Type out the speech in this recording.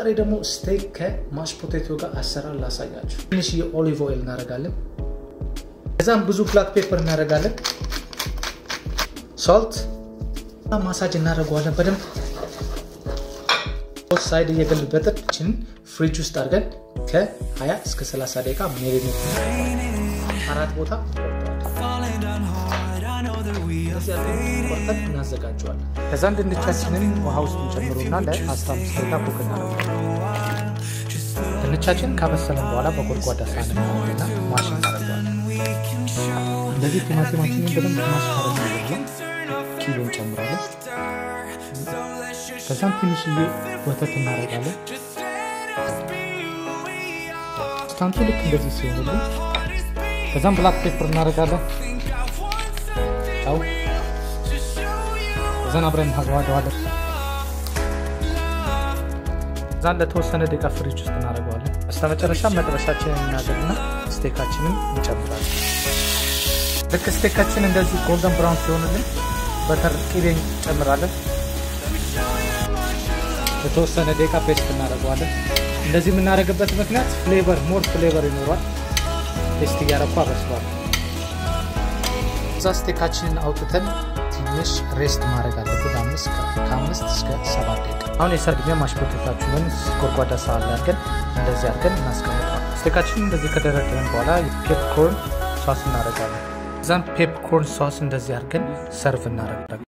ዛሬ ደግሞ ስቴክ ከማሽ ፖቴቶ ጋር አሰራር ላሳያችሁ። ትንሽ የኦሊቭ ኦይል እናደርጋለን። ከዛም ብዙ ብላክ ፔፐር እናደርጋለን። ሶልት ማሳጅ እናደርገዋለን በደንብ ሶስት ሳይድ እየገለበጥን ችን ፍሪጅ ውስጥ አድርገን ከ20 እስከ 30 ደቂቃ ሜሪኔት አራት ቦታ ቆርጠን እናዘጋጀዋለን። ከዛ ድንቻችንን ውሃ ውስጥ እንጨምሩና ለ15 ደቂቃ ኩክ እናደርገዋለን። ድንቻችን ካበሰለን በኋላ በጎድጓዳ ሳህን እናደርግና ማሽ እናደርገዋለን። እንደዚህ ቲማቲማችንን በደንብ ማሽ ካደረግን ኪሎ እንጨምራለን። ከዛም ትንሽዬ ወተት እናደርጋለን። ስታንቱ ልክ እንደዚህ ሲሆንልን ከዛም ብላክ ፔፐር እናደርጋለን። ው ከዛን አብረን እናገዋደዋለን። ከዛን ለተወሰነ ደቂቃ ፍሪጅ ውስጥ እናደርገዋለን። በስተ መጨረሻ መጥበሻችንን እናደርግና ስቴካችንን እንጨምራለን። ልክ ስቴካችን እንደዚህ ጎልደን ብራውን ሲሆንልን በተር ቅቤ እንጨምራለን። የተወሰነ ደቂቃ ፔስት እናደርገዋለን። እንደዚህ የምናደርግበት ምክንያት ፍሌቨር ሞር ፍሌቨር ይኖሯል። ፔስት እያረኩ አበስሏል። እዛ ስቴካችንን አውጥተን ትንሽ ሬስት ማድረግ አለበት ከአምስት እስከ ሰባት ደቂቃ። አሁን የሰርግኛ ማሽ ፖቴታችንን ጎድጓዳ ሳህን ላይ አድርገን እንደዚህ አድርገን እናስቀምጠዋል። ስቴካችንን እንደዚህ ከደረደረን በኋላ ፔፕኮርን ሷስ እናደርጋለን። እዛም ፔፕኮርን ሷስ እንደዚህ አድርገን ሰርቭ እናደርጋለን።